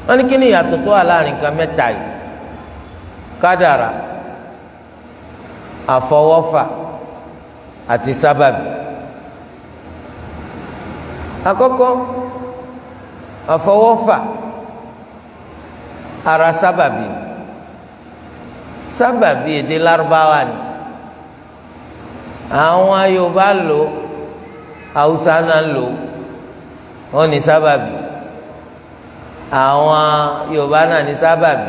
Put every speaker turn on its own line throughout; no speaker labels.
wọ́n ní kí ni ìyàtọ̀ tó wà láàrin nǹkan mẹ́ta yìí kádàrà àfọwọ́fà àti sábàbí àkọ́kọ́ àfọwọ́fà ara sábàbí sábàbí èdè lárúbáwá ni àwọn Yorùbá lò Haúsá náà lò wọ́n ní sábàbí àwọn Yorùbá náà ní sábàbí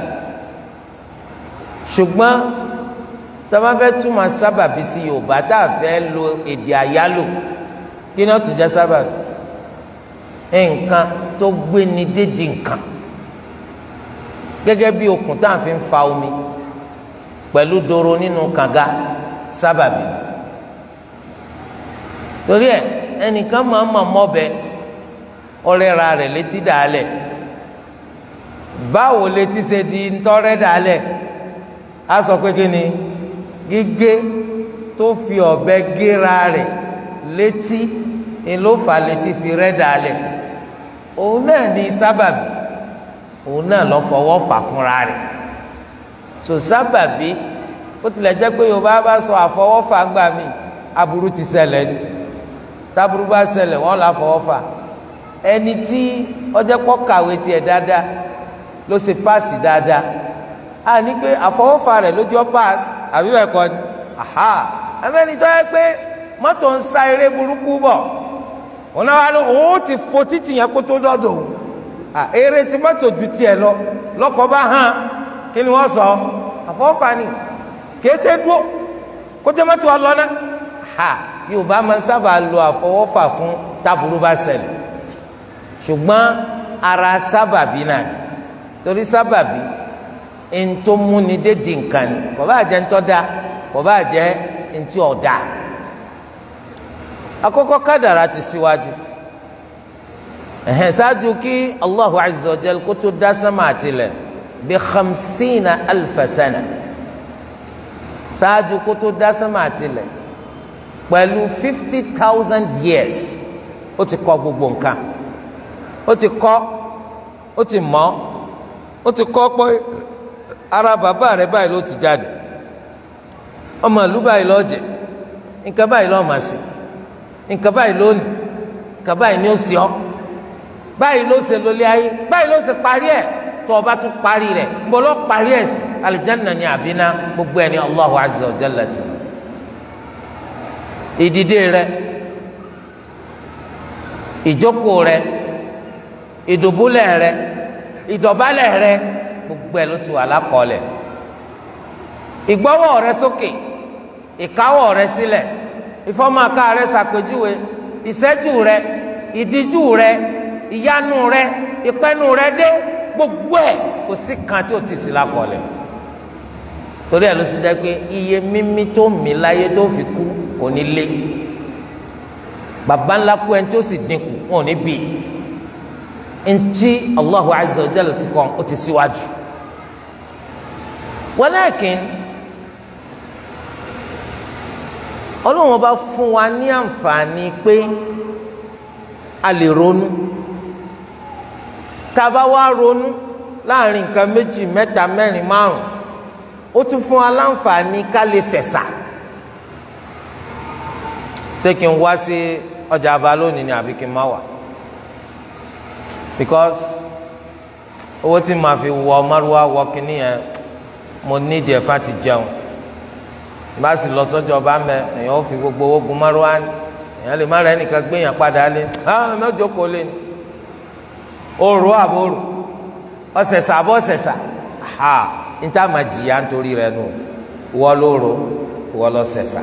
ṣùgbọ́n tọ́ba fẹ́ túmọ̀ sábàbí sí Yorùbá tá a fẹ́ lo èdè àyálò kí ni ó tún jẹ́ sábàbí nǹkan tó gbé ni dédìí nǹkan gẹ́gẹ́ bí okùn tá à ń fi fa omi pẹ̀lú doro nínú kànga sábàbí torí ẹ ẹnìkan máa ma mọ́bẹ ọlẹ́ra rẹ̀ létí dàálẹ̀ báwo létí ṣe di ntọ́rẹ́ dàálẹ̀ á sọ pé kí ni gígé tó fi ọ̀bẹ géra rẹ̀ létí ni ló fà létí fi rẹ́ dàálẹ̀ òun náà ní sábàbí òun náà lọ fọwọ́ fà fúnra rẹ̀ so sábàbí ó tilẹ̀ jẹ́ pé yorùbá bá sọ àfọwọ́fà gbà mí aburú ti ṣẹlẹ̀ ni táburú bá ṣẹlẹ̀ wọ́n lọ àfọwọ́fà ẹni tí ọjọ́ pọ̀ kàwé tiẹ̀ dáadáa ló ṣe páàsì dáadáa a ní pé àfọwọ́fà rẹ̀ lójú ọ́ páàsì àbí bẹ́ẹ̀ kọ́ ni aha ẹ̀mẹ́ni tó yẹ pé mọ́tò ń sa eré burúkú bọ̀ òun náà wà ló òun ti fo títì yẹn kó tó dọ́dọ̀ òun eré tí mọ́tò ju tiẹ̀ lọ lọ́kọ̀ bá hàn kí ni wọ́n sọ àfọwọ́fà ni kìí ṣe dúró kó jẹ́ mọ́tò ọlọ́nà ha yorùbá máa ń sábà lo àfọwọ́fà fún táburú bá ṣẹlẹ̀ ṣùgbọ́n ara sábàbí náà torí sábàbí ntòmúni dédì nǹkan ni kò bá jẹ́ ntọ́da kò bá jẹ́ ntí ọ̀dà àkọ́kọ́ kádàrá ti síwájú ẹ̀hẹ́n ṣáájú kí Allahu azza wa jal kó tó dá sánmà àtìlẹ̀ bí khamsina alfasana ṣáájú kó tó dá sánmà àtìlẹ̀ pẹ̀lú fifty thousand years ó ti kọ́ gbogbo nǹkan ó ti kọ́ ó ti mọ̀ ó ti kọ́ pé ara bàbá rẹ̀ báyìí ló ti jáde ọmọ ìlú báyìí ló jẹ́ nǹkan báyìí ló máa ṣe nǹkan báyìí ló ní nǹkan báyìí ni ó sì ọ́ báyìí ló ṣe lólé ayé báyìí ló ṣe parí ẹ̀ tó o bá tún parí rẹ̀ ń bọ́ lọ parí ẹ̀ sí alìjánná ni àbínà gbogbo ẹni Allahu azza wa jalla ti ìdìde rẹ̀ ìjókòó rẹ̀ ìdùbúlẹ̀ rẹ̀ ìdọ̀bálẹ̀ rẹ̀ gbogbo ẹ̀ ló ti wà lákọọ́lẹ̀ ìgbọ́wọ́ rẹ̀ sókè ìkáwọ́ rẹ̀ sílẹ̀ ìfọ́mọ́ká rẹ̀ ṣàpèjúwe ìṣẹ́jú rẹ̀ ìdíjú rẹ̀ ìyanu rẹ̀ ìpẹ́nu rẹ̀ dé gbogbo ẹ̀ kò sí kan tí o ti sí lákọọ́lẹ̀ torí ẹ̀ ló ti jẹ́ pé iye mímí tó mí láyé tó fi kú kò ní lé baba ńlá kú ẹni tí ó sì dínkù wọn ò ní bì ntí Allahu azza wa jalla ti kàn ó ti síwájú walakin ọlọ́run bá fún wa ní àǹfààní pé a lè ronú tá a bá wá ronú láàrin nǹkan méjì mẹ́ta mẹ́rin márùn ó tún fún wa láǹfààní ká lè sẹ̀sà ṣé kí n wá sí ọjà àbá lónìí ni àbí kí n má wà because owó tí màá fi wọ márùwá wọ kínní yẹn mo nídìí ẹ̀fà ti jẹun bá sì lọ sọ́jọ́ ọba mẹ èèyàn ó fi gbogbo owó gun márùwá ni èèyàn lè má rẹ nìkan gbé yàn padà lé ah mẹ́jọ kò lé ni òrò àbòrò ọ̀sẹ̀sà àbọ̀ ọ̀sẹ̀sà ha níta máa jìyà nítorí rẹ nù wọ́ lóró wọ́ lọ sẹ̀sà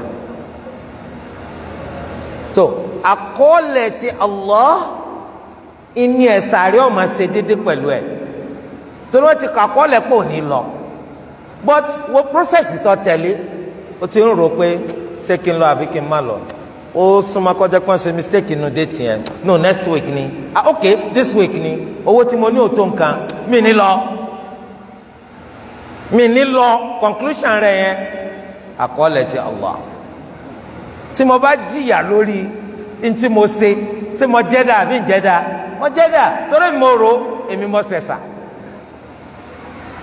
tó àkọọ́lẹ̀ ti Allah ìní ẹ̀sà rí ọ̀ma ṣe déédéé pẹ̀lú ẹ̀ torí wọ́n ti kọ àkọọ́lẹ̀ pò ní lọ but wo process tó tẹ̀lé o ti ń rò pé ṣé kí n lọ àbí kí n má lọ ó súnmọ́ kọjá pọ́n ṣe mistake inú date yẹn no next week ni ah ok this week ni owó tí mo ní òtó nǹkan mi ní lọ mi ní lọ conclusion rẹ yẹn àkọọ́lẹ̀ ti Allah tí mo bá jìyà lórí ntí mo ṣe tí mo jẹ́dá àbí njẹ́dá mo jẹ́dá torí mo rò èmi mo ṣẹ̀ṣà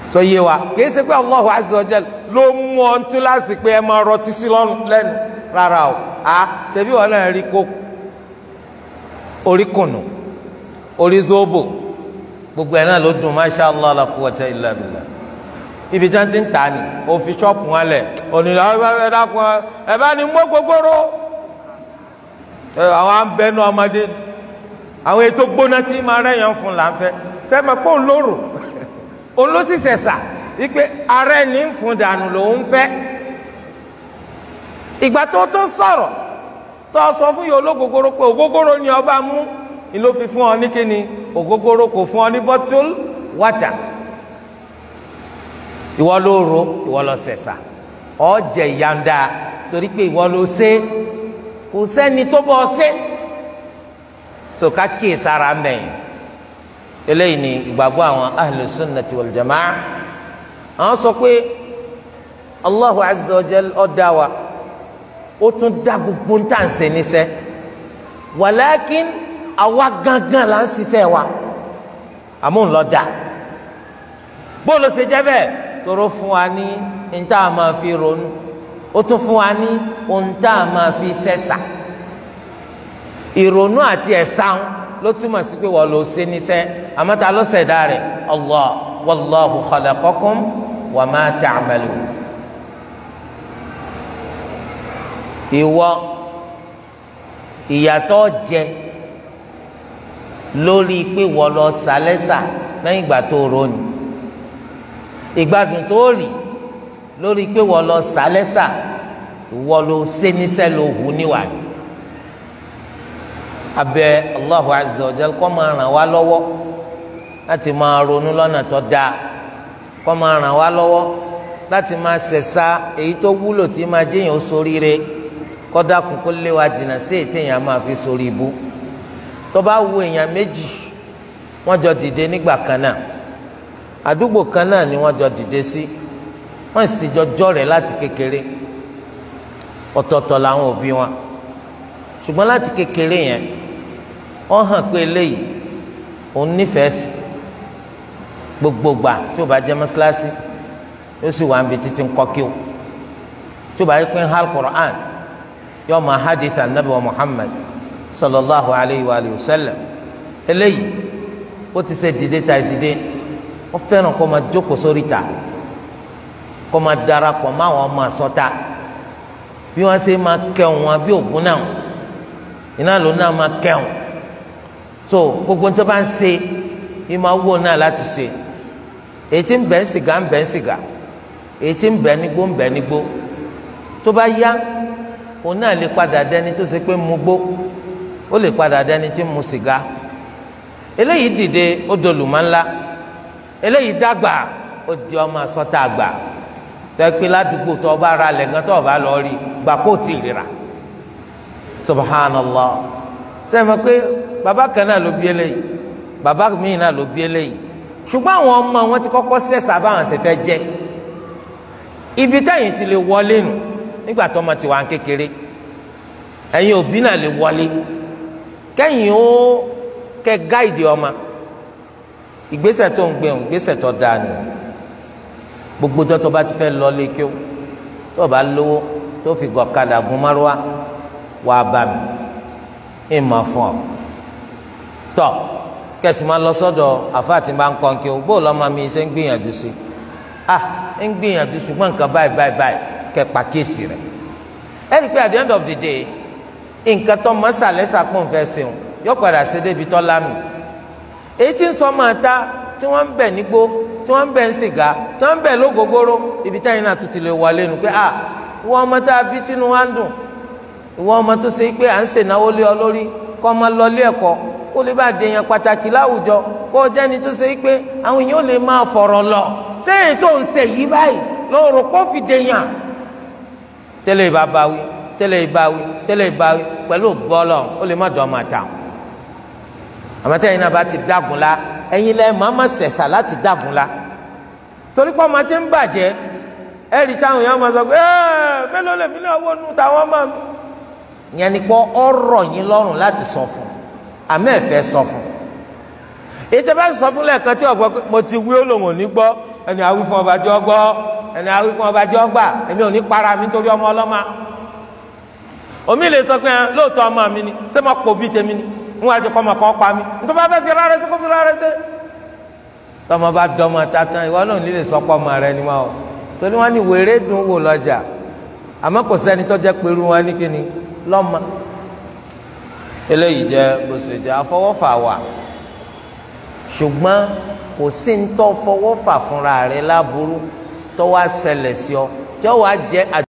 sọ yé wa kìí ṣe pé Allahu azza wa jal ló mú ọ tún láti pé ẹ máa rọtí sí lẹ́nu rárá o a ṣebí wọn náà rí kó orí kùnù orí zobo gbogbo ẹ náà ló dùn masha allah la quwwata illa billah ibi tí wọn ti ń tà ní òfin ṣọ́ọ̀pù wọn lẹ̀ onílà ẹ dákun ẹ bá ní mọ́ gbogbooro àwọn abẹnú ọmọdé àwọn ètò gbóná tí máa rẹ̀yàn fún là ń fẹ́ sẹ́mi pé òun lóró òun ló sì sẹ̀sà wípé ara ẹni ń fún dànù lòun fẹ́ ìgbà tó tó sọ̀rọ̀ tó sọ fún yìí ológogoro pé ògógóró ni ọba mú ni ló fi fún ọ ní kíni ògógóró kò fún ọ ní bottle water ìwọ ló ro ìwọ ló sẹ̀sà ọ jẹ ìyànda torí pé ìwọ ló ṣe kò sẹ́ni tó bọ́ ṣe so ká kíyè sára mẹ́yìn eléyìí ni ìgbàgbọ́ àwọn ahlu sunnati wal jamaa àwọn sọ pé allahu azza wa jal ó dá wa ó tún dá gbogbo ń tà ń ṣe níṣẹ́ wàlákin àwa gangan là ń ṣiṣẹ́ wa àmúhùn ló dá bóòlù ṣe jẹ́ bẹ́ẹ̀ tóró fún wa ní ní tá a máa fi ronú ó tún fún wa ní ohun tá a máa fi ṣẹ̀ṣà ìrònú àti ẹ̀san ló túmọ̀ sí pé wọ́n lọ ṣe níṣẹ́ àmọ́ ta ló ṣẹ̀dá rẹ̀ Allah wallahu khalaqakum wa ma ta'malun. ìwọ ìyàtọ̀ jẹ lórí pé wọ́n lọ sàlẹ́sà lẹ́yìn ìgbà tó ronú ìgbádùn tó rí lórí pé wọ́n lọ sàlẹ́sà wọ́n lọ ṣe níṣẹ́ ló hù níwájú abẹ Allahu azza wa jal kó máa ràn wá lọ́wọ́ láti máa ronú lọ́nà tó dáa kó máa ràn wá lọ́wọ́ láti máa ṣẹ̀ṣà èyí tó wúlò tí máa jẹ́yìn ó soríire kó dákun kó lé wa jìnnà sí èyí téèyàn máa fi sórí ibú tó bá wo èèyàn méjì wọ́n jọ dìde nígbà kan náà àdúgbò kan náà ni wọ́n jọ dìde sí wọ́n sì ti jọ jọ̀rẹ́ láti kékeré ọ̀tọ̀ọ̀tọ̀ làwọn òbí wọn ṣùgbọ́n láti kékeré yẹn wọ́n hàn pé eléyìí òun nífẹ̀ẹ́ sí gbogbo gbà tí o bá jẹ́ mọ́sálásí yóò sì wà níbi títí ń kọ́ kí o tí o bá yẹ pé ń hal Qur'an yóò máa hadith anabi wa Muhammad sallallahu alayhi wa sallam eléyìí ó ti ṣe dìde ta dìde wọ́n fẹ́ràn kó máa jókòó sórí ta kó máa darapọ̀ mọ́ àwọn ọmọ àsọta bí wọ́n ṣe máa kẹ́hùn wọn bí ògùn náà iná ló náà máa kẹ́hùn so gbogbo tó bá ń ṣe yìí máa wò náà láti ṣe èyí tí ń bẹ̀ ń sìgá ń bẹ̀ ń sìgá èyí tí ń bẹ̀ nígbó ń bẹ̀ nígbó tó bá yá òun náà lè padà dẹni tó ṣe pé mu gbó ó lè padà dẹni tí ń mu sìgá eléyìí dìde ó dolùmọ́ ńlá eléyìí dàgbà ó di ọmọ asọ́tà àgbà tẹ́ pé ládùúgbò tó ọba ara lẹ̀ gan tó ọba lọ rí gbà kó tì í rira subhanallah sẹ́mi pé bàbá kan náà ló bí eléyìí bàbá míì náà ló bí eléyìí ṣùgbọ́n àwọn ọmọ wọn ti kọ́kọ́ sẹ̀sà báwọn ṣe fẹ́ jẹ́ ibi táyìn ti lè wọlé nù nígbà tó ọmọ ti wà ń kékeré ẹ̀yin òbí náà lè wọlé kẹ́yìn ó kẹ́ gáìdì ọmọ ìgbésẹ̀ tó ń gbẹ̀hùn ìgbésẹ̀ tó dáa nù gbogbo tó tó bá ti fẹ́ lọ lé kí ó tó bá lówó tó fi gọ̀kadà gun márùwá wà bá mi ẹ máa fún ọ tọ kẹsì máa lọ sọ́dọ̀ àfáàtì máa ń kọ́ kí o bó lọ́mọ mi ṣe ń gbìyànjú sí ah ń gbìyànjú ṣùgbọ́n nǹkan báyìí báyìí báyìí kẹ pàkíyèsí rẹ ẹ rí i pé at the end of the day nǹkan tó mọ sàlẹ́sà pọ̀ nfẹ́ sẹ́wọ̀n yóò padà ṣe débi tọ́ lámì èyí tí ń sọ máa ta tí wọ́n ń bẹ̀ nígbó tí wọ́n ń bẹ̀ ń sìgá tí wọ́n ń bẹ̀ lógógóró ibi táyìn náà tún ti lè wọlé nu pé ah ìwọ ọmọ tá a bí tínú wa ń dùn ìwọ ọmọ tó ṣe pé à ń ṣènáwó lé ọ lórí kọ́ ọmọ lọ lé ẹ̀kọ́ kó lè bá dèèyàn pàtàkì láwùjọ kó o jẹ́ni tó ṣe pé àwọn èèyàn lè máa fọ̀rọ̀ lọ sẹ́yìn tó ń ṣe yìí báyìí lóòrò kó fi dèèyàn. tẹ́lẹ̀ ìbá báwí tẹ́lẹ̀ ìbá wí tẹ́lẹ̀ ìbá wí pẹ̀lú gọ́ọ̀lọ̀ ó lè má dọ̀ ọmọ àtàwọn. àmọ́ tẹ́yìn náà bá ti dágun la ẹ̀yin lẹ́ máa má ṣẹ̀ṣà láti dágun la torí pé ọmọ ti ń bàjẹ́ ẹ̀rí táwọn èèyàn máa sọ pé ẹ́ẹ̀ mélòó lèmi náà wọ́n nù táwọn máa yẹn ni pé ọ̀rọ̀ yín lọ́rùn láti sọ fún àmọ́ ẹ fẹ́ sọ fún ètò bá sọ fún lẹ́ẹ̀kan tí ọgbọ mo ti wí olóhùn ní gbọ́ ẹni awí fún ọba jọ gbọ́ ẹni awí fún ọba jọ gbà èmi ò ní para mi nítorí ọmọ ọlọ́mà omi lè sọ pé lóòótọ́ ọmọ mi ni ṣé mo pò bí tèmi ni ń wá ti kọ́ ọmọ kan pa mi nítorí bá fẹ́ fi rárẹ̀ sí kó fi rárẹ̀ sí. tọmọ bá dọmọ tatan ìwọ náà nílé sọpọ ọmọ rẹ ni wọn o torí wọn ní wèrè dùn wò lọ́jà àmọ́ kò sẹ́ni tó jẹ́ pẹ̀lú wọn ní kíni lọ́mọ eléyìí jẹ́ gbèsè jẹ́ afọwọ́fà wà ṣùgbọ́n kò sí ń tọ́ fọwọ́fà fúnra rẹ̀ láburú tó wá ṣẹlẹ̀ sí ọ tí ó wàá jẹ́